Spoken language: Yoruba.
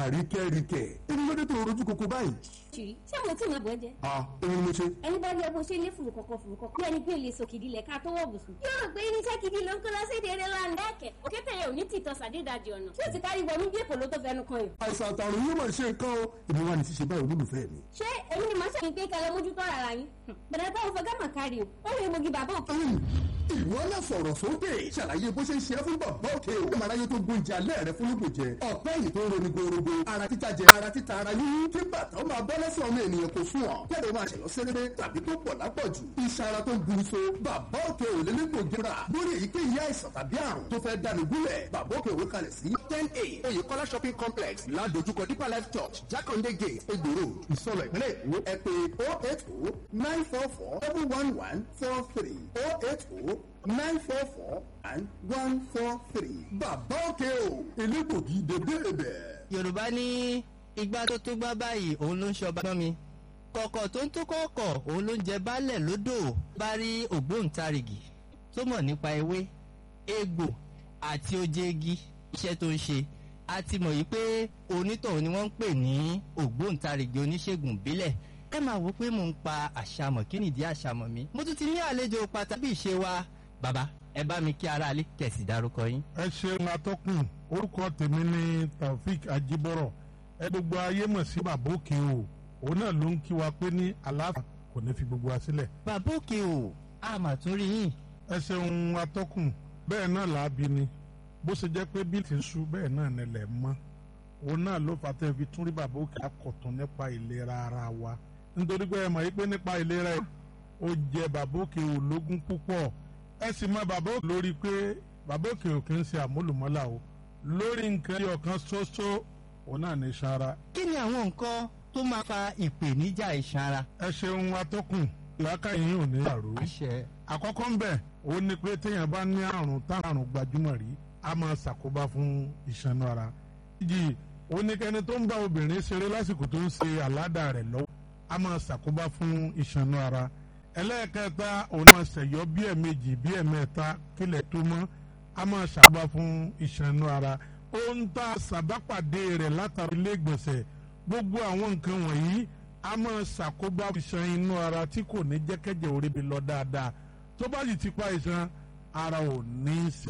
àríkẹ́ríkẹ́ èmi ló dé tó rojú koko báyìí. ṣìrí ṣé mo tí ì máa bọ̀ ẹ́ jẹ. a èmi ni mo ṣe. ẹni bá rí ẹ bó ṣe lé fùrù kọ̀kọ̀ fùrù kọ̀kọ̀ bí ẹni pé lè sọ kìdí lẹ̀ ká tó wọ̀ bùsùn. yóò rò pé irinṣẹ́ gidi ló ń kó lọ sí èdè eré lánàá ẹ̀kẹ́ òkété yẹn ò ní tìtọ́ sàdédàjì ọ̀nà tí ó ti kárí wọnú bí èkó ló tó fẹnu kan yìí. àìsàn àtàrùn yóò máa ṣe nǹkan o èmi wà ní ṣíṣe báyìí olólùfẹ́ mi. ṣé èmi ni màá ṣe pé kẹlẹ mójútó ara yín bẹ̀rẹ̀ táwọn fẹ́ gámà kárí o ó lè mogi bàbá òkè. ìwọ náà sọ̀rọ̀ sókè ṣàlàyé bó ṣe ń ṣe é fún bàbá òkè o. ìmọ̀láyé tó gbóúnjẹ alẹ́ rẹ fún lóògùn jẹ ọ̀pẹ́ yìí tó ń roni gorogo ara títa jẹ ara títa ara yíyí kí bàtà ó máa bọ́ lẹ́sẹ̀ ọmọ ènìyàn kò sùn ọ̀ kẹ́rẹ́ máa ṣẹ̀lọ́ sẹ́rẹ́rẹ́ tàbí tó pọ̀ lápọ̀jù iṣan ara tó ń buru so bàbá òkè ò lélẹ́gbò jẹra lórí èyíkéyìí àìsàn tàbí àrùn tó fẹ́ dáni gúnlẹ̀ bàbá òkè òwe kalẹ̀ sí ten a oyèkọ́lá shopping complex ládojúkọ deeper life church jákàndé gate egbòro ìsọlọ ìpínlẹ̀ èkó ẹ pé oh eight oh nine four four seven one one four three oh eight oh nine four four and one four three bàbá òkè o elégbògi dédé ibẹ̀. yorùbá ní igbá tó tó gbá báyìí òun ló ń ṣọba gbọ́n mi kọ̀kọ̀ tó ń tó kọ̀ọ̀kọ̀ òun ló ń jẹ baálẹ̀ lódò bá rí ògbóǹtarìgì tó mọ̀ nípa ewé egbò àti ojegi iṣẹ́ tó ń ṣe a ti mọ̀ yìí pé onítọ̀hún ni wọ́n ń pè ní ògbóǹtarìgì oníṣègùn ìbílẹ̀ ẹ máa wò pé mò ń pa àṣàmọ̀ kí nìdí àṣàmọ̀ mi mo tún ti ní àlejò pàtàkì ìṣe wa bàbá ẹ bá mi kí aráalé kẹ̀sì dárúkọ yín. ẹ ṣeun atọ́kùn orúkọ tèmi ní taofik ajibọrọ ẹ gbogbo ayé mọ̀ sí bàbá òkè o òun náà ló ń kí wa pé ní àlàáfíà kò ní fi gbogbo wa sílẹ̀. bàbá òkè o a mà tún rí yín. ẹ ṣeun atọ́kùn bẹ́ẹ̀ náà làábi ni bó ṣe jẹ́ pé bí ti ń ṣú bẹ́ẹ̀ náà nílẹ̀ mọ́ òun náà ló fà tẹ́ fi tún rí bàbá òkè akọ̀tún nípa ìlera ara wa nítorí pé ẹ mọ̀ yí pé nípa ìlera ẹ̀ ó jẹ bàbá òkè ológun púpọ̀ ẹ sì mọ bàbá òkè lórí pé bàbá òkè ò kì í ṣe àmúlùmọ́là o lórí nǹkan ẹyọ kan ṣoṣo òun náà ní sara. kí ni àwọn nǹkan tó máa fa ìpèníjà iṣan ara. ẹ ṣeun atọ́kùn ìlàkà yìí ò ní àrò. àṣẹ. àkọ́kọ́ ń bẹ̀ ó ní pé téèyàn bá ní àrùn táwọn àrùn gbajúmọ̀ rí a máa ṣàkóbá fún iṣan ara. ìjì ó ní kẹ́ni tó ń bá obìnrin ṣeré lásìkò tó ń ṣe àládà rẹ̀ lọ́wọ́ a máa ṣàkóbá fún iṣan ara ẹlẹ́ẹ̀kẹta òun máa ṣẹ̀yọ́ bí ẹ̀mejì bí ẹ̀mẹ́ta kílẹ̀ tó mọ́ a máa ṣàkóbá fún ìṣànú ara ohun tá a ṣàbápàdé rẹ̀ látara ilé ìgbọ̀nsẹ̀ gbogbo àwọn nǹkan wọ̀nyí a máa ṣàkóbá iṣan inú ara tí kò ní jẹ́kẹ́jẹ́ orí bi lọ dáadáa tó bá sì ti pa iṣan ara ò ní í ṣe